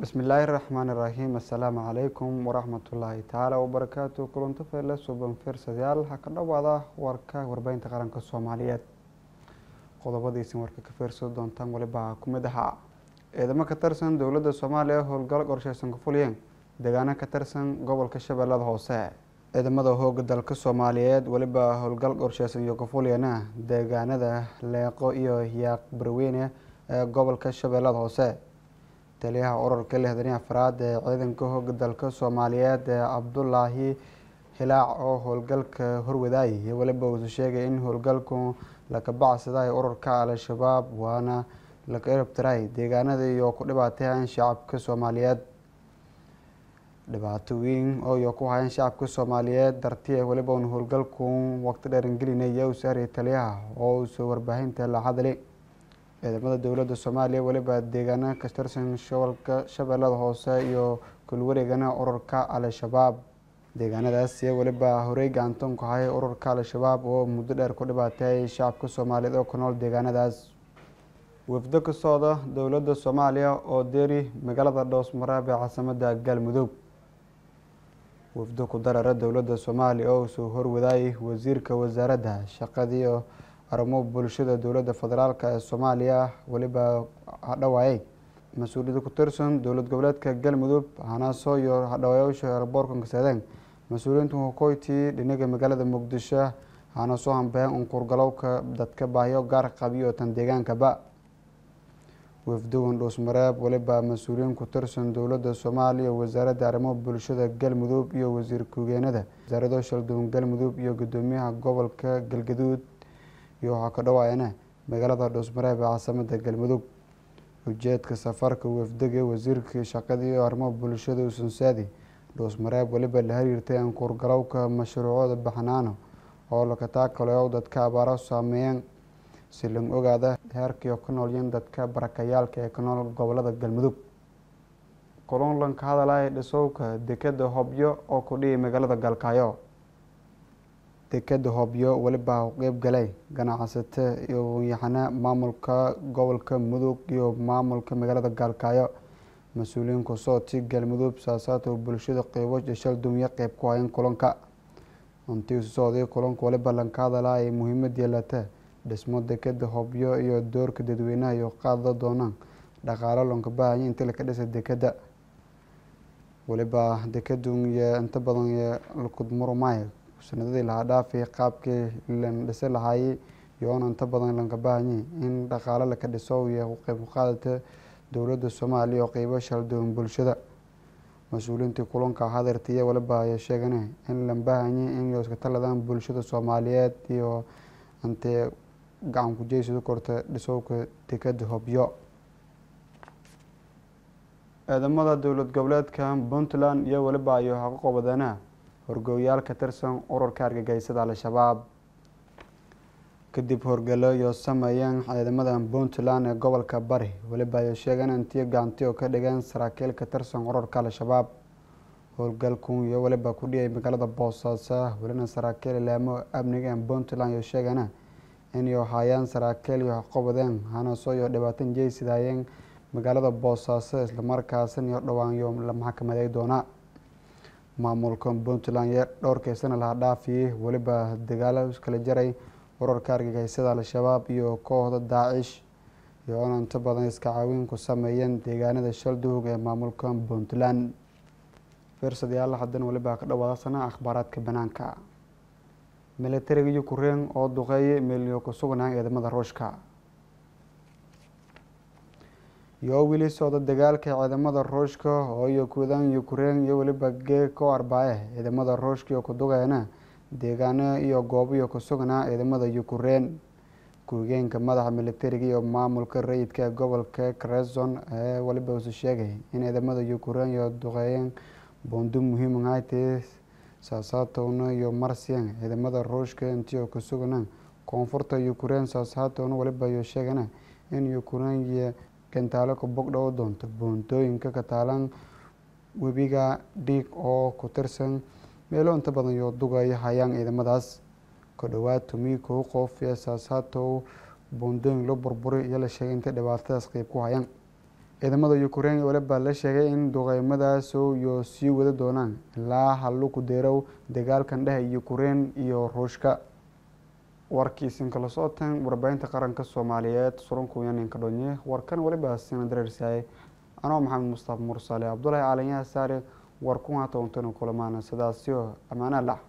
bismillaahi raxmaani raxiim assalaamu calaykum waraxmatullaahi tacaala wabarakaatu kulanto feele suban fiirsadayaal ha ka dhowaada warka warbeynta qaranka soomaaliyeed qodobadiisin warka ka fiirsan doontaan weliba ku mid ahaa ciidamo ka tirsan dowladda soomaaliya howlgal qorsheysan ka fuliyeen deegaano ka tirsan gobolka shabeellada hoose ciidamada hooga dalka soomaaliyeed weliba howlgal qorsheysan iyo ka fuliyana deegaanada leeqo iyo yaaq barweyne ee gobolka shabeellada hoose taliyaha urarka lixdan iyo afraad ee ciidanka hooga dalka soomaaliyeed ee cabdulaahi hilaac oo howlgalka horwadaayay iyo weliba uusu sheegay in howlgalku laka bacsaday urarka al-shabaab waana laka erabtiray deegaanada iyo ku dhibaateeyaan shacabka soomaaliyeed dhibaato weyn oo iyo ku hayaan shacabka soomaaliyeed dartii weliba un howlgalku waqti dheerangelinaya u saariyay taliyaha oo uusa warbaahinta la hadli ciidamada dowladda soomaaliya weliba deegaano ka tirsan gobolka shabeellada hoose iyo kulwareegana ururka al-shabaab deegaanadaas weliba horey gacantan ku hayay ururka al-shabaab oo muddo dheer ku dhibaateeyay shacabka soomaaliyeed oo ku nool deegaanadaas wafdo ka socda dowladda soomaaliya oo deeri magaalada dhoosmaraab ee caasimada galmudug wafdo ku darara dowladda soomaaliya oo usoo horwadaayay wasiirka wasaaradda shaqadiiyo arrimo bulshada dowladda federaalk ee soomaaliya weliba hadhawaayay mas-uuliyada ku tirsan dowlad goboleedka galmudug hanaaso iyo hadhawaayaasha eraboorkan kasadeen mas-uuliyiinta hukoyti dhinaga magaalada muqdisho hana soo hambeen unkurgalowka dadka baahiyo gaar qabiyo tan deegaankaba wafdogan dhuusmareeb weliba mas-uuliyiin ku tirsan dowladda soomaaliya wasaaradda arrimo bulshada galmudug iyo wasiir ku-geenada wasaarado shalduwan galmudug iyo gudoomiyaha gobolka galgaduud iyo waxaa ka dhawaayana magaalada dhuusmareeb ee caasimada galmudug ujeedka safarka wafdiga wasiirkii shaqadii iyo arrimo bulshada usansaadi dhuusmareeb weliba la xiriirtay ankuurgalowka mashruucooda baxnaano oo laka taakaleyo dadka abaaro saameeyeen si lang ogaada heerkii ka noolyiin dadka barakayaalka ee ka nool gobolada galmudug kulunlan ka hadalaya dhisowka dekeda hobyo oo ku dhihi magaalada galkaayo dekeda hobyo weliba qeyb galay ganacsato iyo wanyaxana maamulka gobolka mudug iyo maamulka magaalada gaalkaayo mas-uuliyiin kusooti galmudug saasaata bulshada qeybo shaldumyo qeyb ku hayan kulanka intii socday kulanka waliba lanka hadala ay muhiimad yeelata dhismo dekeda hobyo iyo doorka dadweynaha iyo qaada doonaan dhaqaalo lonka bahaya intii laka dhisa dekeda weliba dekadun iyo inta badan lakudmurumay sanadadii lahaa dhaafay qaabkii lan dhisi lahaayey iyoona inta badan lanka baahanyay in dhaqaalo laka dhiso iyo qeyb qaadata dowladda soomaaliya oo qeybo shalduwan bulshada mas-uuliyiintii kulanka hadeertiiya waliba ay sheegane in lan baahanyay in iska taladaan bulshada soomaaliyeed iyo intee gacan kujeysadu korta dhisowka dekada hobyo ciidamada dowlad goboleedka puntland iyo weliba ayo haqo qobadeena horgooyaal ka tirsan ururka argagixisada al-shabaab kadib horgalo iyo sameeyeen ciidamada puntland ee gobolka bari weliba ay sheegeen intii gacanti oo ka dhigeen saraakiil ka tirsan ururka al-shabaab howlgalku iyo weliba ku dhiyay magaalada boosaaso welina saraakiil ilaamo amniga ee puntland iyo sheegana inay haayaan saraakiil iyo qobadeen hanaso iyo dhibaatan jeysidaayeen magaalada boosaaso islamarkaasan iyo dhawaanyo la maxkamaday doona maamulka puntland ee dhowrkeysana laha dhaafiyey weliba dagaalo kala jaray urarka argagixisada al-shabaab iyo kooxda daacish iyoona inta badan iska caawin ku sameeyeen deegaanada shalduhug ee maamulka puntland fiirsadayaal haddana weliba ka dhawaadasana akhbaaraadka banaanka militariga ukrein oo duqeeyay meelyo ku sugnaan ciidamada ruushka iyo weli socda dagaalka ciidamada ruushka oo iyo kuudaan ukrein iyo weliba geeko arbaaye ciidamada ruushka iyo kudugeena deegaano iyo goobo iyo ku sugnaa ciidamada ukrein ku-higeenka madaxa militariga iyo maamulka rayidka ee gobolka kreson ee weliba usu sheegay in ciidamada ukrein iyo duqeeyeen bondo muhiim ahaytee saasaatowna iyo marsiyan ciidamada ruushka intii oo ku sugnaan koonfurta ukrein saasaatowna weliba iyo sheegana in ukrein iyo gantaalo ka bogdhow doonto boontooyinka ka taalan webiga dhiig oo ku tirsan meelo inta badan iyo dugaya hayaan ciidamadaas ku dhowaad tomi kow qof ee saasaatow boondooyin loo burburi iyo la sheegay intay dhibaatadaas qeyb ku hayaan ciidamada ukraine waliba la sheegay in duqeymadaas iyo sii wada doonaan ilaa haluku deerow dagaalkan dhehe ukraine iyo ruushka warkiisin kala socotan warbaahinta qaranka soomaaliyeed surunkuyaninka dhonye warkan waliba sina dareersaayay anoo maxamed mustafa mursale cabdulahi calanyaha saare war ku haata untanu kulamaana sidaasio ammaanaa lac